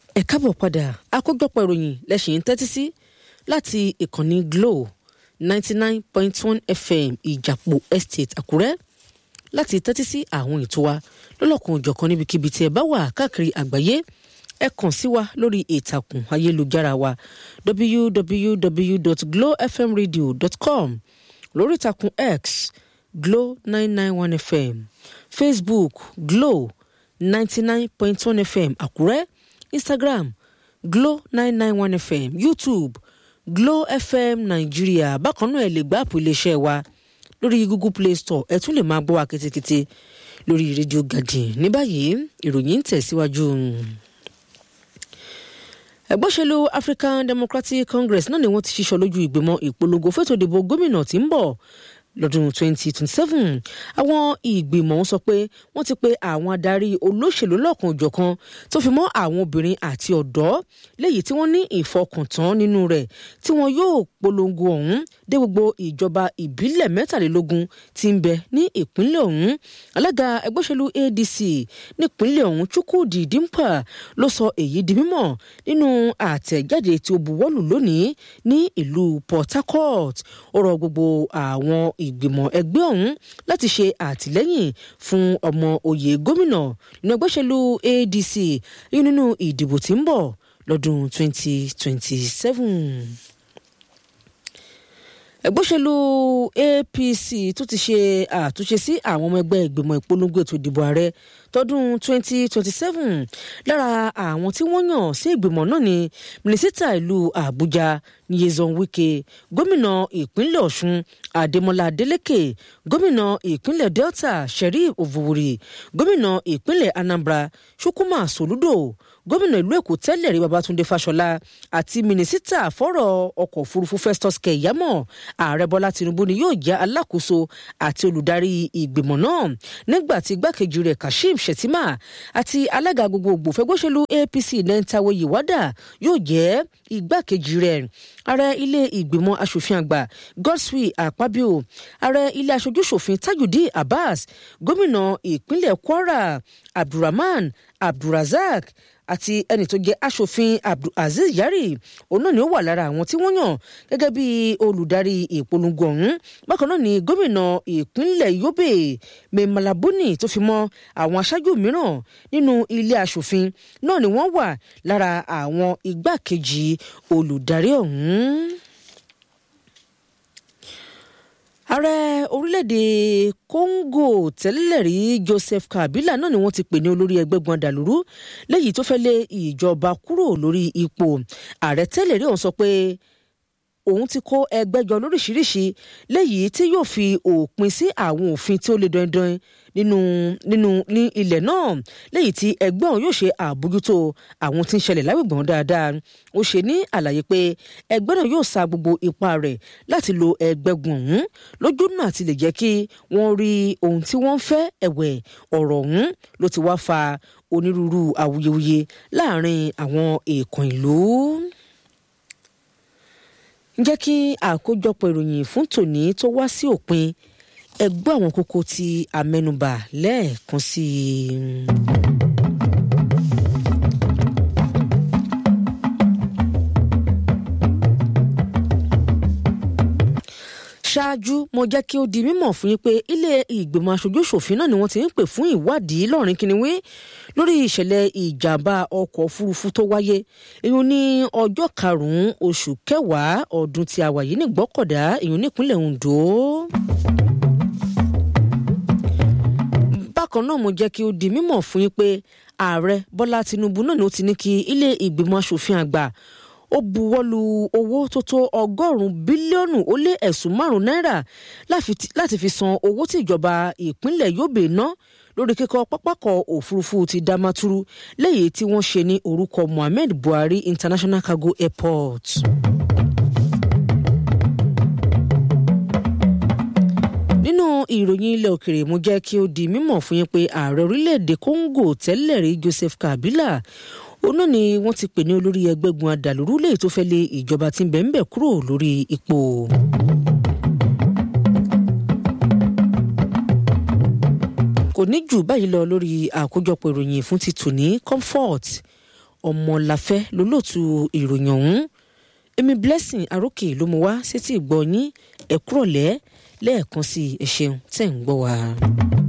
ẹ káàbọ̀ padà àkójọpọ̀ ìròyìn lẹ́sìn ń tẹ́tí sí láti ìkànnì Glo ninety nine point one FM ìjàpọ̀ estate Àkúrẹ́ láti tẹ́tí sí àwọn ètò wa lọ́lọ́kan òjọ̀kan níbikíbi tí ẹ bá wà káàkiri àgbáyé ẹ kàn sí wa lórí ìtàkùn ayélujára wa www.glowfmradio.com lórí ìtàkùn X Glo nine nine one FM Facebook Glo ninety nine point one FM Àkúrẹ́ Instagram Glo nine nine one FM YouTube Glo FM Nàìjíríà bákan náà ẹ lè gbá àpò iléeṣẹ́ wa lórí Google Play Store ẹ tún lè máa gbọ́ wa kétékété lórí rédíò Garden ní báyìí ìròyìn ń tẹ̀síwájú. ẹgbẹ́ òṣèlú African Democratic Congress náà ni wọ́n ti ṣíṣọ lójú ìgbìmọ̀ ìpolongo fẹ́tò ìdìbò gómìnà tí ń bọ̀ lọ́dún 2027 àwọn ìgbìmọ̀ ń sọ pé wọ́n ti pe àwọn adarí olóṣèlú lọ́kan-ò-jọ̀kan tó fi mọ́ àwọn obìnrin àti ọ̀dọ́ léyìí tí wọ́n ní ìfọkàntán nínú rẹ̀ tí wọ́n yóò polongo ọ̀hún dé gbogbo ìjọba ìbílẹ̀ mẹ́tàlélógún tí ń bẹ ní ìpínlẹ̀ ọ̀hún alága ẹgbẹ́ òṣèlú ADC nípínlẹ̀ ọ̀hún Chukwudi Dimpa ló sọ èyí di mímọ̀ nínú àtẹ̀jáde tí ó buwọ́lù lónìí ní ìlú Port Harcourt ó rọ gbogbo àwọn ìgbìmọ̀ ẹgbẹ́ ọ̀hún láti ṣe àtìlẹ́yìn fún ọmọ oyè gómìnà nínú ẹgbẹ́ òṣèlú ADC yìí nínú ìdìbò tí ń bọ̀ lọ́dún 2027 ẹgbẹ́ òṣèlú APC tó ti ṣe àtúnṣe sí àwọn ọmọ ẹgbẹ́ ìgbìmọ̀ ìpolongo ètò ìdìbò ààrẹ tọdún 2027 lára àwọn tí wọ́n yàn sí ìgbìmọ̀ náà ni mínísítà ìlú Àbújá Nyesom Wike gómìnà ìpínlẹ̀ Ọ̀ṣun Adémọ́lá Adélékè gómìnà ìpínlẹ̀ Delta Sheriff Ovuwuri gómìnà ìpínlẹ̀ Anambra Chukwuma Soludo gómìnà ìlú Èkó tẹ́lẹ̀ rí Babátúndé Fáṣọlá àti mínísítà fọ́rọ̀ ọkọ̀ òfurufú Festus Keyamo ààrẹ Bọ́lá Tinubu ni yóò jẹ́ alákòóso àti olùdarí ìgbìmọ̀ náà nígbà tí igbákejì rẹ̀ Kashim Shettima àti alága gbogbogbò fẹgbẹ́sẹ̀lú APC Nentawe Yiwada yóò jẹ́ igbákejì rẹ̀ ààrẹ ilé ìgbìmọ̀ asòfin àgbà Godswill Akpabio ààrẹ ilé aṣojúṣòfin Tajudeen Abbas gómìnà ìpínlẹ̀ Kwara Abdulrahman Abdulrazak àti ẹni tó jẹ́ aṣòfin Abdulaziz Yari òun náà ni ó wà lára àwọn tí wọ́n yàn gẹ́gẹ́ bí olùdarí ìpolongo ọ̀hún bákan náà ni gómìnà ìpínlẹ̀ Yobe Memalabuni tó fi mọ́ àwọn aṣáájú mìíràn nínú ilé aṣòfin náà ni wọ́n wà lára àwọn igbákejì olùdarí ọ̀hún. ààrẹ orílẹ̀-èdè Congo tẹ́lẹ̀rí Joseph Kabila náà ni wọ́n ti pè ní olórí ẹgbẹ́ gbọ̀ndàlúrú léyìí tó fẹ́ lé ìjọba kúrò lórí ipò ààrẹ tẹ́lẹ̀rí ọ̀hún sọ pé òun ti kó ẹgbẹ́ jọ lóríṣiríṣi léyìí tí yóò fi òpin sí àwọn òfin tí ó le dandan nínú nínú ní ilẹ̀ náà léyìí tí ẹgbẹ́ ọ̀hún yóò ṣe àbójútó àwọn tí ń ṣẹlẹ̀ lágbègbè wọn dáadáa ó ṣe ní àlàyé pé ẹgbẹ́ náà yóò sa gbogbo ipá rẹ̀ láti lo ẹgbẹ́gun ọ̀hún lójú náà àti lè jẹ́ kí wọ́n rí ohun tí wọ́n ń fẹ́ ẹ̀wẹ̀ ọ̀rọ̀ ọ̀hún ló ti wá fa onírúurú awuyewuye láàrin àwọn èèkàn ìlú jẹ́ kí àkójọpọ̀ ìròyìn fún tòní tó wá sí òpin ẹ gbọ́ àwọn kókó tí a mẹ́nubà lẹ́ẹ̀kan sí i. ṣáájú mo jẹ́ kí ó di mímọ̀ fún yín pé ilé ìgbìmọ̀ aṣojú-ṣòfin náà ni wọ́n ti ń pè fún ìwádìí lọ́rin kìnìún lórí ìṣẹ̀lẹ̀ ìjàmbá ọkọ̀ òfurufú tó wáyé ìyún ní ọjọ́ karùn-ún oṣù kẹwàá ọdún tí a wà yìí ní Ìgbọ́kọ̀dá ìyún nípínlẹ̀ Ondo. bákan náà mo jẹ́ kí ó di mímọ̀ fún yín pé ààrẹ Bọ́lá Tinubu náà ni ó ti ní kí ilé ìgbìmọ̀ aṣòfin àgbà ó buwọ́lu owó tó tó ọgọ́rùn-ún bílíọ̀nù ó lé ẹ̀sùn márùn-ún náírà láti fi san owó tí ìjọba ìpínlẹ̀ Yobe ná lórí kíkọ́ pápákọ̀ òfurufú ti Damaturu lẹ́yìn tí wọ́n ṣe ní orúkọ Muhammed Buhari International Cargo Airport. nínú ìròyìn ilẹ̀ òkèrè mo jẹ́ kí ó di mímọ̀ fún yín pé ààrẹ orílẹ̀-èdè Congo tẹ́lẹ̀ rí Joseph Kabila òun náà ni wọ́n ti pè ní olórí ẹgbẹ́gun adàlúrú lèyí tó fẹ́ lé ìjọba tí ń bẹ̀ ń bẹ̀ kúrò lórí ipò. kò ní jù báyìí lọ lórí àkójọpọ̀ ìròyìn fún ti tòní comfort ọmọláfẹ́ lólóòtú ìròyìn ọ̀hún èmi blessing arókè ló mú wá sétí ìgbọ́ yín ẹ̀kúrọ̀lẹ́ lẹ́ẹ̀kan sí ẹ ṣeun tẹ̀ ń gbọ́ wa.